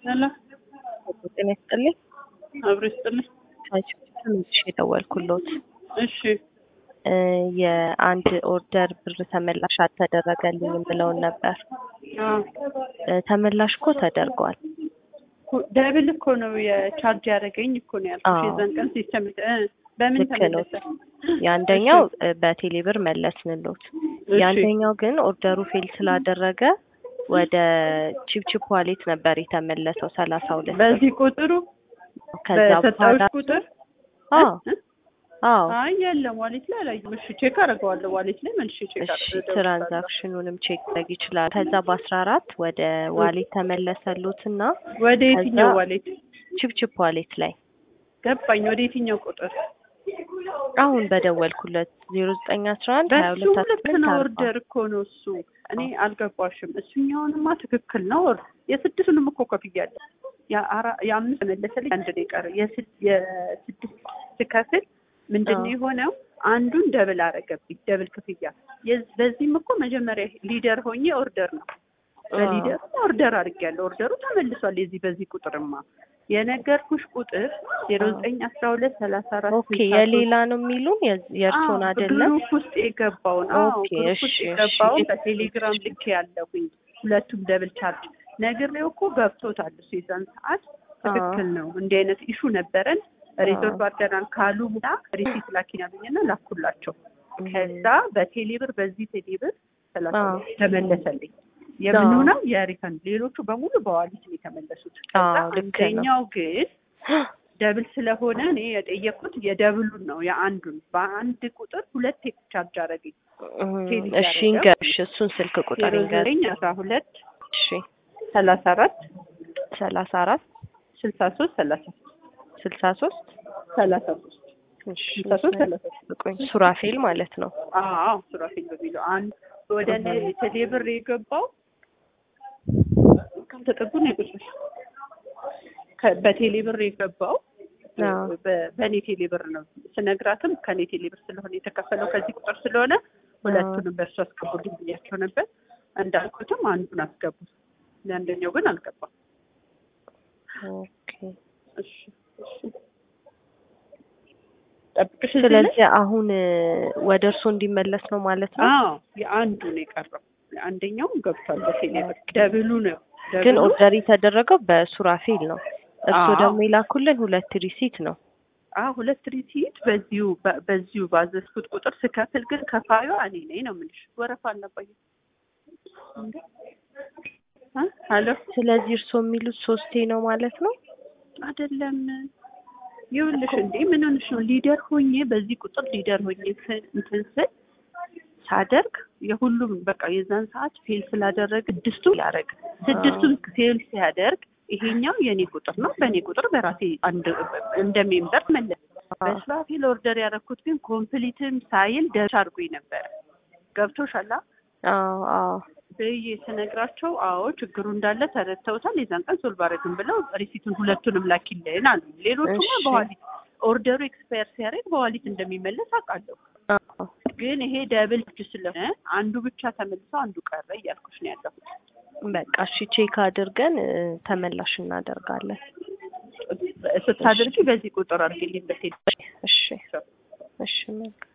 ሰላም ጤና ይስጥልኝ። አብሮ ይስጥልኝ። ትንሽ የደወልኩሎት እሺ እ የአንድ ኦርደር ብር ተመላሽ አልተደረገልኝም ብለውን ነበር። አዎ እ ተመላሽ እኮ ተደርጓል። እኮ ደብል እኮ ነው የቻርጅ ያደረገኝ እኮ ነው ያልኩሽ። አዎ። የዛን ቀን ሲስተም እ በምን ልክ ነው። ተመለሰ? የአንደኛው እ በቴሌ ብር መለስንሎት። እሺ የአንደኛው ግን ኦርደሩ ፌል ስላደረገ ወደ ቺፕቺፕ ዋሌት ነበር የተመለሰው ሰላሳ ሁለት ብር። በዚህ ቁጥሩ ከዛ በሰጠሁሽ በኋላ ቁጥር አዎ እ? አዎ አይ የለም ዋሌት ላይ አላየሁም። እሺ ቼክ አደርገዋለሁ። ዋሌት ላይ መልሼ ቼክ እሺ አደርገዋለሁ። ትራንዛክሽኑንም ቼክ ማድረግ ይችላል። ከዛ በአስራ አራት ወደ ዋሌት ተመለሰሉትና ወደ የትኛው ከዛ- ዋሌት ቺፕቺፕ ዋሌት ላይ ገባኝ? ወደ የትኛው ቁጥር? አሁን በደወልኩለት ዜሮ ዘጠኝ አስራ አንድ ሀያ በሱ ሁለት ልክ አስራ ነው። አርባ ኦርደር እኮ ነው እሱ። እኔ አልገባሽም። እሱኛውንማ ትክክል ነው። የስድስቱንም እኮ ከፍያለሁ። የአራ- የአምስት መለሰልኝ አንድ ነው የቀረ። የስድ- የስድስት ስከፍል ምንድን ነው አዎ። የሆነው? አንዱን ደብል አረገብኝ፣ ደብል ክፍያ። የዝ- በዚህም እኮ መጀመሪያ ሊደር ሆኜ ኦርደር ነው በሊደር ኦርደር አድርጌያለሁ። ኦርደሩ ተመልሷል። የዚህ በዚህ ቁጥርማ የነገርኩሽ ቁጥር ዜሮ ዘጠኝ አስራ ሁለት ሰላሳ አራት ኦኬ የሌላ ነው የሚሉን የዝ- የእርሶን አይደለም። ግሩፕ ውስጥ የገባውን አዎ ኦኬ፣ ግሩፕ ውስጥ እሺ፣ የገባውን እሺ። በቴሌግራም ልክ ያለሁኝ ሁለቱም ደብል ቻርጅ ነግሬው እኮ ገብቶታል። እሱ የዛን ሰዓት ትክክል ነው። እንዲህ አይነት ኢሹ ነበረን ሪዞልቭ አድርገናል ካሉ ቡና ሪሲት ላኪን ያሉኝና ላኩላቸው። ከዛ በቴሌብር በዚህ ቴሌብር ሰላሳ አዎ። ሁለት ተመለሰልኝ። የምኑ ነው የሪፈንድ ሌሎቹ በሙሉ በዋሊት ነው የተመለሱት። ከዛ አዎ፣ ልክ ነው። አንደኛው ግን ደብል ስለሆነ እኔ የጠየቅኩት የደብሉን ነው የአንዱን በአንድ ቁጥር ሁለት ቻርጅ አደረገኝ። እም፣ ቴሌ እሺ ያደረገው? እንገርሽ እሱን ስልክ ቁጥር ዜሮ እንገር ዘጠኝ አስራ ሁለት እሺ ሰላሳ አራት ሰላሳ አራት ስልሳ ሶስት ሰላሳ ስልሳ ሶስት ሰላሳ ሶስት እሺ ስልሳ ሶስት ሰላሳ ሶስት ቆይ ሱራፌል ማለት ነው። አዎ ሱራፌል በሚለው አንድ ወደ እኔ ቴሌብር የገባው ካልተጠጉ ነው የገባሽ ከ- በቴሌብር የገባው አዎ። በ- በእኔ ቴሌብር ነው ስነግራትም ከእኔ ቴሌብር ስለሆነ የተከፈለው ከዚህ ቁጥር ስለሆነ ሁለቱንም በእርሱ አስገቡልኝ ብያቸው ነበር። እንዳልኩትም አንዱን አስገቡት፣ ለአንደኛው ግን አልገባም። ኦኬ እሺ እሺ ጠብቅሽ እዚህ ላይ? ስለዚህ አሁን እ፣ ወደ እርሶ እንዲመለስ ነው ማለት ነው። አዎ የአንዱ ነው የቀረው። አንደኛው ገብቷል በቴሌብር ደብሉ ነው ግን ደብሉ ኦርደር የተደረገው በሱራፌል ነው። እርሶ አዎ። ደግሞ የላኩልን ሁለት ሪሲት ነው። አ ሁለት ሪሲት በዚሁ በ- በዚሁ ባዘዝኩት ቁጥር ስከፍል ግን ከፋዩ እኔ ነኝ ነው የምልሽ። ወረፋ አልነበኝም እንዴ? አ ሄሎ ስለዚህ እርሶ የሚሉት ሶስቴ ነው ማለት ነው። አይደለም ይኸውልሽ፣ እንዴ ምን ሆነሽ ነው? ሊደር ሆኜ በዚህ ቁጥር ሊደር ሆኜ ስ- እንትን ስል ሳደርግ የሁሉም በቃ የዛን ሰዓት ፌል ስላደረግ ስድስቱ ያደረግ ስድስቱን ፌል ሲያደርግ ይሄኛው የኔ ቁጥር ነው። በእኔ ቁጥር በራሴ አንድ እንደ ሜምበር መለስ በስራ ፌል ኦርደር ያደረኩት ግን ኮምፕሊትም ሳይል ደርሻ አድርጎኝ ነበረ። ገብቶሻል? አዎ አዎ ብዬ ስነግራቸው አዎ ችግሩ እንዳለ ተረድተውታል። የዛን ቀን ሶልቭ አደረግን ብለው ሪሲቱን ሁለቱንም ላኪልን አሉ። ሌሎቹማ እሺ። በዋሊት ኦርደሩ ኤክስፓየር ሲያደርግ በዋሊት እንደሚመለስ አውቃለሁ። አዎ ግን ይሄ ደብል ች ስለሆነ አንዱ ብቻ ተመልሶ አንዱ ቀረ እያልኩሽ ነው ያለሁት። በቃ እሺ ቼክ አድርገን እ፣ ተመላሽ እናደርጋለን። ስታደርጊ በዚህ ቁጥር አድርጊልኝ በቴሌ እሺ እሺ መልካም